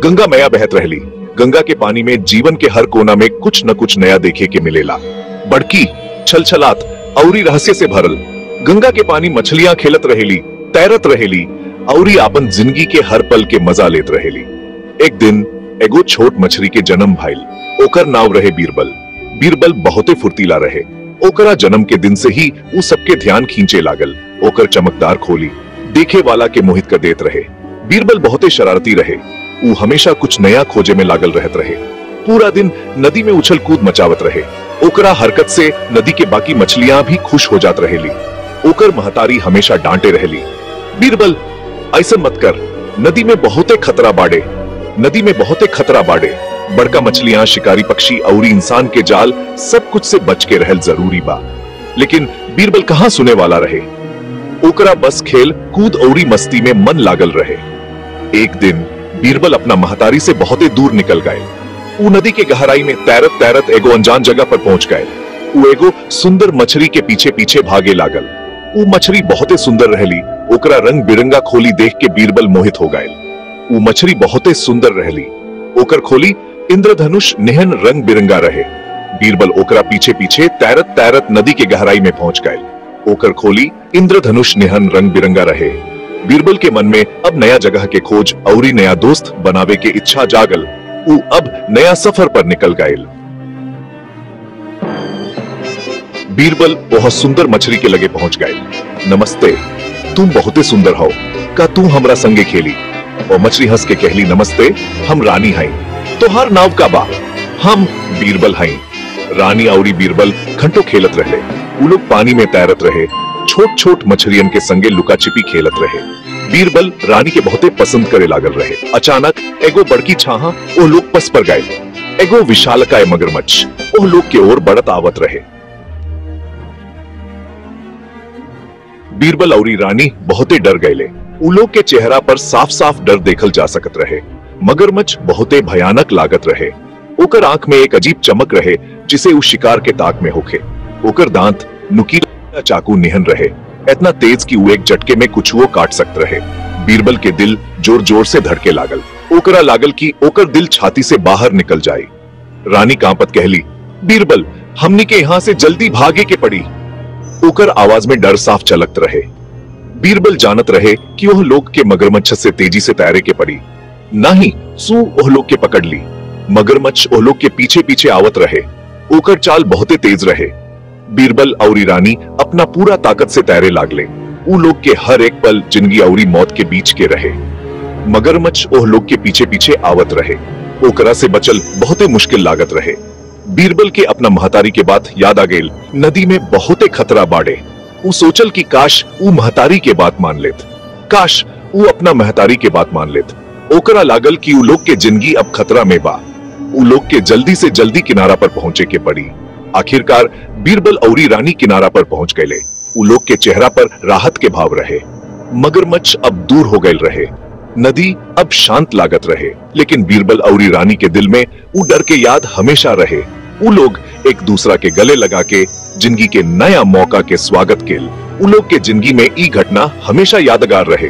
गंगा मैया बहत रहली गंगा के पानी में जीवन के हर कोना में कुछ न कुछ नया देखे के मिलेला बड़की छलछलात औरी रहस्य से भरल गंगा के पानी मछलियां खेलत रहेली तैरत रहेली औरी आपन जिंदगी के हर पल के मजा लेत रहेली एक दिन एगो छोट मछली के जन्म भाईल ओकर नाव रहे बीरबल बीरबल बहुते फुर्तीला रहे ओकरा जन्म के दिन से ही उ सबके ध्यान खींचे लागल ओकर चमकदार खोली देखे वाला के मोहित कर देत रहे बीरबल बहुते शरारती रहे उ हमेशा कुछ नया खोजे में लागल रहत रहे पूरा दिन नदी में उछल कूद मचावत रहे ओकरा हरकत से नदी के बाकी मछलियां भी खुश हो जात रहेली ओकर महतारी हमेशा डांटे रहेली बीरबल ऐसा मत कर नदी में बहुते खतरा बाड़े नदी में बहुते खतरा बाड़े बड़का मछलियां शिकारी पक्षी और इंसान के जाल सब कुछ से बच के रहल जरूरी बा लेकिन बीरबल कहाँ सुने वाला रहे ओकरा बस खेल कूद औरी मस्ती में मन लागल रहे एक दिन बीरबल अपना महतारी से बहुते दूर निकल गए ऊ नदी के गहराई में तैरत तैरत एगो अनजान जगह पर पहुंच गए ऊ एगो सुंदर मछली के पीछे पीछे भागे लागल ऊ मछली बहुते सुंदर रहली ओकरा रंग बिरंगा खोली देख के बीरबल मोहित हो गए ऊ मछली बहुते सुंदर रहली ओकर खोली इंद्रधनुष निहन रंग बिरंगा रहे बीरबल ओकरा पीछे पीछे तैरत तैरत नदी के गहराई में पहुंच गए ओकर खोली इंद्रधनुष निहन रंग बिरंगा रहे बीरबल के मन में अब नया जगह के खोज औरी नया दोस्त बनावे के इच्छा जागल ऊ अब नया सफर पर निकल गए बीरबल बहुत सुंदर मछली के लगे पहुंच गए नमस्ते तुम बहुते सुंदर हो का तू हमरा संगे खेली और मछली हंस के कहली नमस्ते हम रानी हई तोहार नाव का बा हम बीरबल हई रानी औरी बीरबल घंटों खेलत रहे उ लोग पानी में तैरत रहे छोट छोट मछलियन के संगे लुका छिपी खेलत रहे बीरबल रानी के बहुते पसंद करे लागल रहे अचानक एगो बड़की छाहा ओ लोग पस पर गए एगो विशालकाय मगरमच्छ ओ लोग के ओर बढ़त आवत रहे बीरबल औरी रानी बहुते डर गए उ लोग के चेहरा पर साफ साफ डर देखल जा सकत रहे मगरमच्छ बहुते भयानक लागत रहे ओकर आंख में एक अजीब चमक रहे जिसे उस शिकार के ताक में होखे ओकर दांत नुकीला चाकू निहन रहे इतना तेज कि वो एक झटके में कुछ वो काट सकत रहे बीरबल के दिल जोर जोर से धड़के लागल ओकरा लागल कि ओकर दिल छाती से बाहर निकल जाए रानी कांपत कहली बीरबल हमनी के यहाँ से जल्दी भागे के पड़ी ओकर आवाज में डर साफ चलकत रहे बीरबल जानत रहे कि वह लोग के मगरमच्छ से तेजी से तैरे के पड़ी नहीं सू ओह लोग के पकड़ ली मगरमच्छ ओह लोग के पीछे पीछे आवत रहे ओकर चाल बहुते तेज रहे बीरबल और रानी अपना पूरा ताकत से तैरे लागले उ लोग के हर एक पल जिंदगी औरी मौत के बीच के रहे मगरमच्छ ओह लोग के पीछे पीछे आवत रहे ओकरा से बचल बहुते मुश्किल लागत रहे बीरबल के अपना महतारी के बात याद आ गेल नदी में बहुते खतरा बाड़े उ सोचल कि काश उ महतारी के बात मान लेत काश उ अपना महतारी के बात मान लेत ओकरा लागल कि उ लोग के जिंदगी अब खतरा में बा उ लोग के जल्दी से जल्दी किनारा पर पहुंचे के पड़ी आखिरकार बीरबल औरी रानी किनारा पर पहुंच गए उ लोग के चेहरा पर राहत के भाव रहे मगरमच्छ अब दूर हो गए रहे नदी अब शांत लागत रहे लेकिन बीरबल औरी रानी के दिल में उ डर के याद हमेशा रहे उ लोग एक दूसरा के गले लगा के जिंदगी के नया मौका के स्वागत के उ लोग के जिंदगी में ई घटना हमेशा यादगार रहे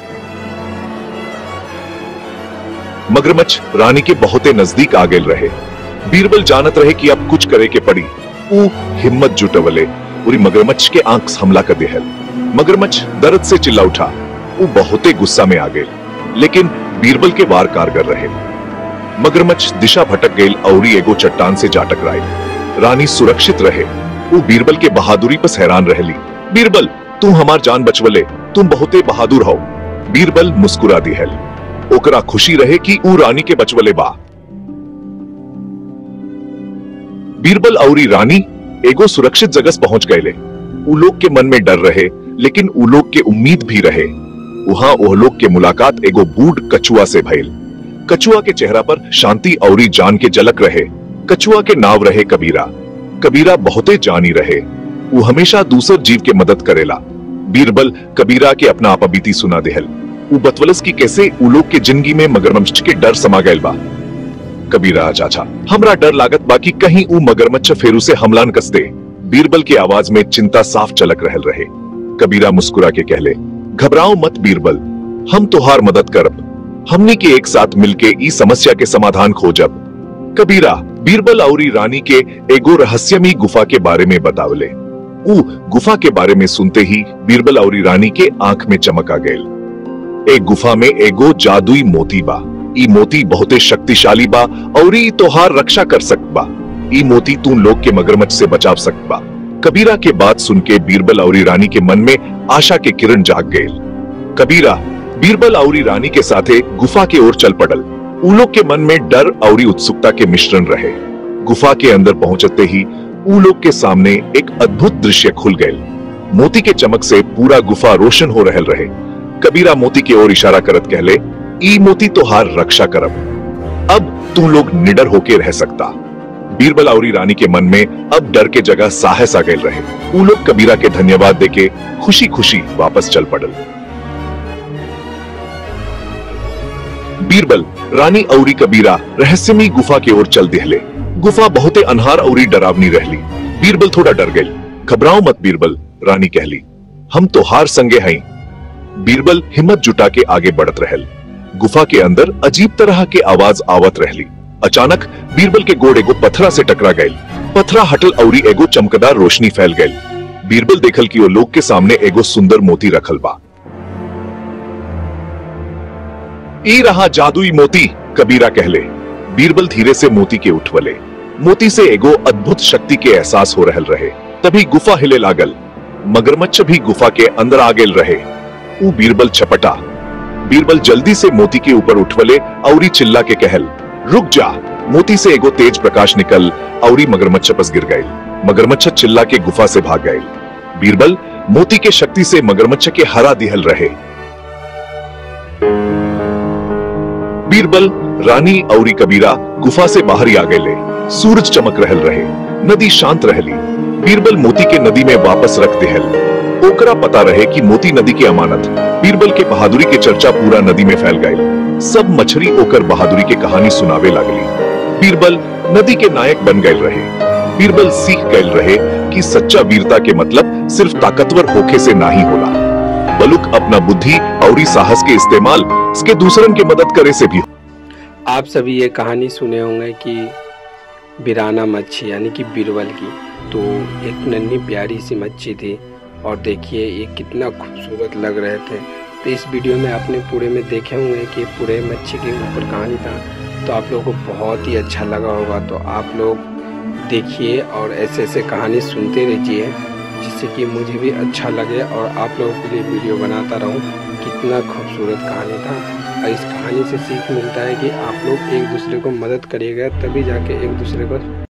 मगरमच्छ रानी के बहुते नजदीक आ गए रहे बीरबल जानत रहे कि अब कुछ करे के पड़ी उ हिम्मत जुटवले पूरी मगरमच्छ के आंख हमला कर देहल मगरमच्छ दर्द से चिल्ला उठा वो बहुते गुस्सा में आ गए लेकिन बीरबल के वार कारगर रहे मगरमच्छ दिशा भटक गई और एगो चट्टान से जा टकराए रानी सुरक्षित रहे वो बीरबल के बहादुरी पर हैरान रहली बीरबल तू हमार जान बचवले तुम बहुते बहादुर हो बीरबल मुस्कुरा दिहल ओकरा खुशी रहे कि ऊ रानी के बचवले बा बीरबल औरी रानी एगो सुरक्षित जगह पहुंच गए उ लोग के मन में डर रहे लेकिन उ लोग के उम्मीद भी रहे वहां ओह लोग के मुलाकात एगो बूढ़ कछुआ से भइल कछुआ के चेहरा पर शांति औरी जान के झलक रहे कछुआ के नाव रहे कबीरा कबीरा बहुते जानी रहे वो हमेशा दूसर जीव के मदद करेला बीरबल कबीरा के अपना आपा बीती सुना देहल वो बतवलस की कैसे उ लोग के जिंदगी में मगरमच्छ के डर समा गए बा कबीरा चाचा हमरा डर लागत बाकी कहीं उ मगरमच्छ फेरू से हमला न कस दे बीरबल की आवाज में चिंता साफ चलक रहल रहे कबीरा मुस्कुरा के कहले घबराओ मत बीरबल हम तुहार मदद करब हमनी के एक साथ मिलके ई समस्या के समाधान खोजब कबीरा बीरबल औरी रानी के एगो रहस्यमी गुफा के बारे में बतावले ऊ गुफा के बारे में सुनते ही बीरबल औरी रानी के आंख में चमक आ गए एक गुफा में एगो जादुई मोती बा ई मोती बहुते शक्तिशाली बा और ई तोहार रक्षा कर सकत बा ई मोती तू लोग के मगरमच्छ से बचाव सकत बा कबीरा के बात सुन के बीरबल औरी रानी के मन में आशा के किरण जाग गए कबीरा बीरबल औरी रानी के साथे गुफा के ओर चल पड़ल उ लोग के मन में डर और उत्सुकता के मिश्रण रहे गुफा के अंदर पहुंचते ही उ लोग के सामने एक अद्भुत दृश्य खुल गए मोती के चमक से पूरा गुफा रोशन हो रहल रहे कबीरा मोती की ओर इशारा करत कहले ई मोती तोहार रक्षा करब अब तू लोग निडर होके रह सकता बीरबल औरी रानी के मन में अब डर के जगह साहस आ गए रहे उ लोग कबीरा के धन्यवाद देके खुशी खुशी वापस चल पड़ल बीरबल रानी औरी कबीरा रहस्यमयी गुफा की ओर चल दिहले गुफा बहुते अनहार औरी डरावनी रहली बीरबल थोड़ा डर गई घबराओ मत बीरबल रानी कहली हम तो हार संगे हई बीरबल हिम्मत जुटा के आगे बढ़त रहल गुफा के अंदर अजीब तरह के आवाज आवत रहली अचानक बीरबल के गोड़ एगो पथरा से टकरा गए पथरा हटल औरी एगो चमकदार रोशनी फैल गई बीरबल देखल कि वो लोग के सामने एगो सुंदर मोती रखल बा ई रहा जादुई मोती कबीरा कहले बीरबल धीरे से मोती के उठवले मोती से एगो अद्भुत शक्ति के एहसास हो रहल रहे तभी गुफा हिले लागल मगरमच्छ भी गुफा के अंदर आ गेल रहे ऊ बीरबल छपटा बीरबल जल्दी से मोती के ऊपर उठवले औरी चिल्ला के कहल रुक जा मोती से एगो तेज प्रकाश निकल औरी मगरमच्छ पस गिर गए मगरमच्छ चिल्ला के गुफा से भाग गए बीरबल मोती के शक्ति से मगरमच्छ के हरा दिहल रहे बीरबल रानी औरी कबीरा गुफा से बाहर ही आ गए सूरज चमक रहल रहे नदी शांत रहली बीरबल मोती के नदी में वापस रख देहल ओकरा पता रहे कि मोती नदी की अमानत बीरबल के बहादुरी के चर्चा पूरा नदी में फैल गए सब मछली ओकर बहादुरी के कहानी सुनावे लागली बीरबल नदी के नायक बन गए रहे बीरबल सीख गए रहे कि सच्चा वीरता के मतलब सिर्फ ताकतवर होके से ना ही होला बलुक अपना बुद्धि और साहस के इस्तेमाल इसके दूसरन के मदद करे से भी आप सभी ये कहानी सुने होंगे कि बिराना मच्छी यानी कि बीरबल की तो एक नन्ही प्यारी सी मच्छी थी और देखिए ये कितना खूबसूरत लग रहे थे तो इस वीडियो में आपने पूरे में देखे होंगे कि पूरे मच्छी के ऊपर कहानी था तो आप लोगों को बहुत ही अच्छा लगा होगा तो आप लोग देखिए और ऐसे ऐसे कहानी सुनते रहिए जिससे कि मुझे भी अच्छा लगे और आप लोगों के लिए वीडियो बनाता रहूं कितना खूबसूरत कहानी था और इस कहानी से सीख मिलता है कि आप लोग एक दूसरे को मदद करिएगा तभी जाके एक दूसरे को